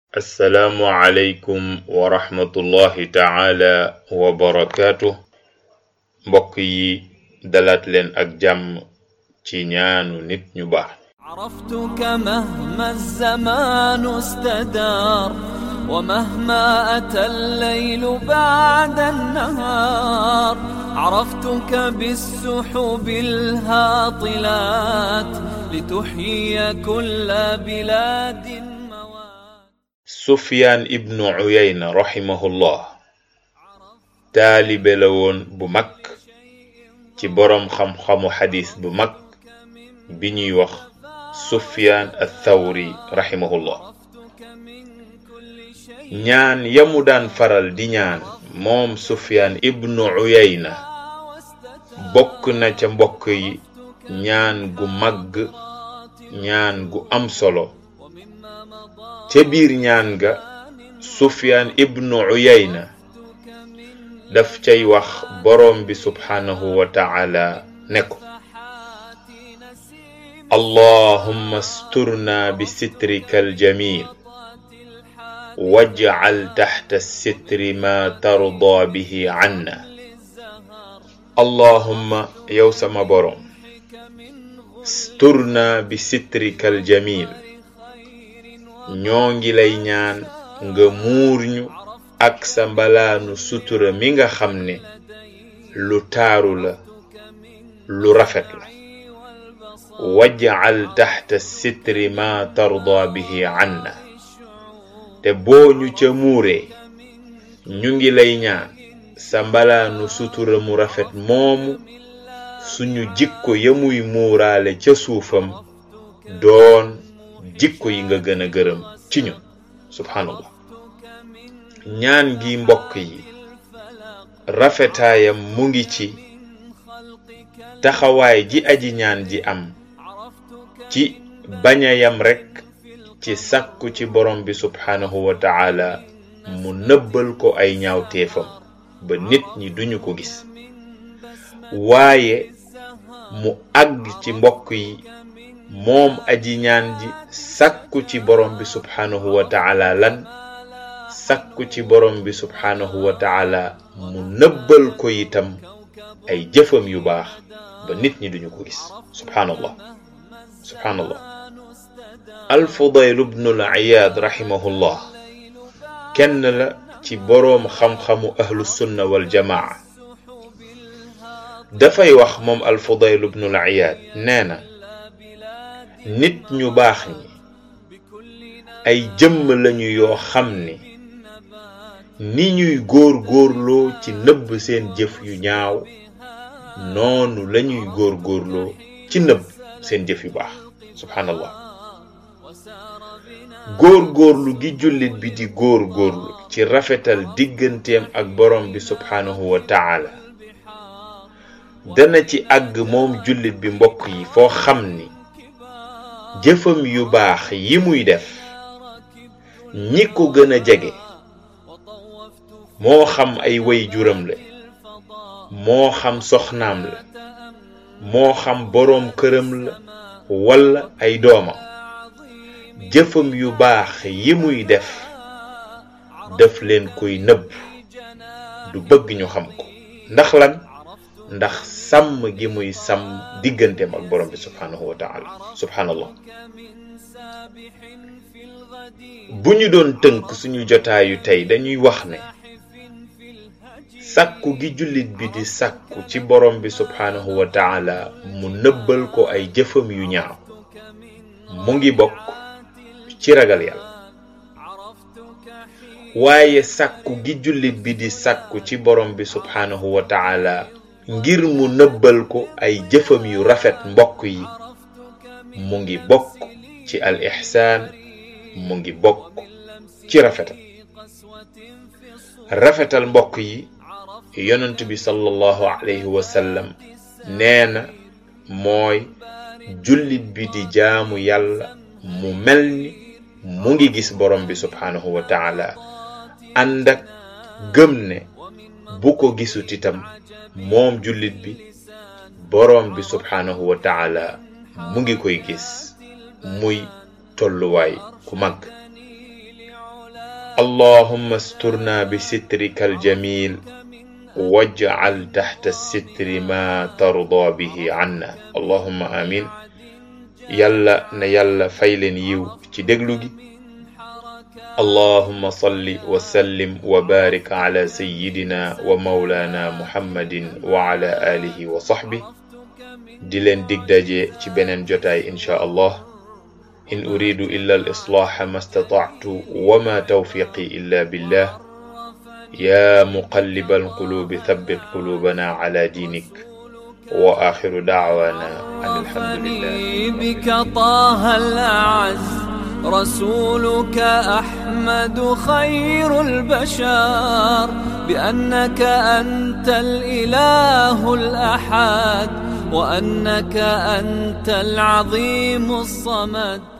assalaamu aleykum wa rahmatullahi taala wa barakaatu mbokk yi dalaat leen ak jàmm ci ñaanu nit ñu baax عرفتك مهما الزمان استدار ومهما أتى الليل بعد النهار عرفتك بالسحب الهاطلات لتحيي كل بلاد موات sufyaan ibnu uyayna rahimahullah taalibe la woon bu mag ci boroom xam-xamu xadis bu mag bi ñuy wax sufyaan athawri rahimahullah ñaan yamu daan faral di ñaan moom sufyaan ibnu uyayna bokk na ca mbokk yi ñaan gu màgg ñaan gu am solo ca biir ñaan ga sufyaan ibnu uyayna daf cay wax boroom bi subhaanahu wa taala ne ko allahumma asturna bi sitrika aljamil wajcal taxta sitri ma tarda bihi canna allahumma yow sama boroom sturna bi sitrika aljamil ñoo ngi lay ñaan nga muur ñu ak sa mbalaanu sutura mi nga xam ne lu taaru la lu rafet la wajcal taxta sitri ma tarda bihi canna te boo ñu ca muuree ñu ngi lay ñaan sa mbalaanu sutura mu rafet moomu suñu jikko ya muy muuraale ca suufam doon jikko yi nga gën a gërëm ci ñun subhanallah ñaan gi mbokk yi rafetaayam mu ngi ci taxawaay ji aji ñaan ji am ci bañ a yam rekk ci sàkku ci borom bi subhaanahu wa taala mu nëbbal ko ay ñaawteefam ba nit ñi duñu ko gis waaye mu àgg ci mbokk yi moom aji ñaan ji sàkku ci borom bi subhaanahu wa taala lan sàkku ci borom bi subhaanahu wa taala mu nëbbal ko itam ay jëfam yu baax ba nit ñi duñu ko gis subhaanallah subhaanallah alfudayl ibnul iyaad rahimahullah kenn la ci boroom xam-xamu ahlu sunna wal jamaa dafay wax moom alfudayl ibnul iyaad nee na nit ñu baax ñi ay jëmm lañu yoo xam ni ni ñuy góor góorloo ci nëbb seen jëf yu ñaaw noonu lañuy góor góorloo ci nëbb seen jëf yu baax subhanallah góor góorlu gi jullit bi di góor góorlu ci rafetal digganteem ak borom bi subhaanahu wa taala dana ci àgg moom jullit bi mbokk yi foo xam ni jëfam yu baax yi muy def ñi ko gën a jege moo xam ay way juram la moo xam soxnaam la moo xam boroom këram la walla ay doomam jëfam yu baax yi muy def daf leen koy nëbb du bëgg ñu xam ko ndax lan ndax sàmm gi muy sàmm digganteem ak borom bi subhaanahu wa taala subhaanallah bu ñu doon tënk suñu jotaayu tey dañuy wax ne sàkku gi jullit bi di sàkku ci borom bi subhaanahu wa taala mu nëbbal ko ay jëfam yu ñaaw mu ngi bokk ci ragal yàlla waaye sàkku gi jullit bi di sàkku ci borom bi subhaanahu wa taala ngir mu nëbbal ko ay jëfam yu rafet mbokk yi mu ngi bokk ci al ixsaan mu ngi bokk ci rafetal rafetal mbokk yi yonent bi sallallahu alayhi wa sallam nee na mooy jullit bi di jaamu yàlla mu mel ni mu ngi gis borom bi subhaanahu wa taala ànd ak gëm ne bu ko gisut itam moom jullit bi borom bi subhaanahu wa taala mu ngi koy gis muy tolluwaay ku mag اللهم استرنا بسترك الجميل واجعل تحت الستر ما ترضى به عنا اللهم آمين يلا نيلا فايلن يو ci déglu gi اللهم صل وسلم وبارك على سيدنا ومولانا محمد وعلى آله وصحبه di leen dig daje ci beneen jotaay insha allah in uridu illa al islaha ma stata'tu wa ma tawfiqi illa billah ya muqallib al qulubi thabbit qulubana ala dinik wa akhiru da'wana an alhamdulillah بك طه الأعز رسولك أحمد خير البشر بأنك أنت الإله الأحد وأنك أنت العظيم الصمد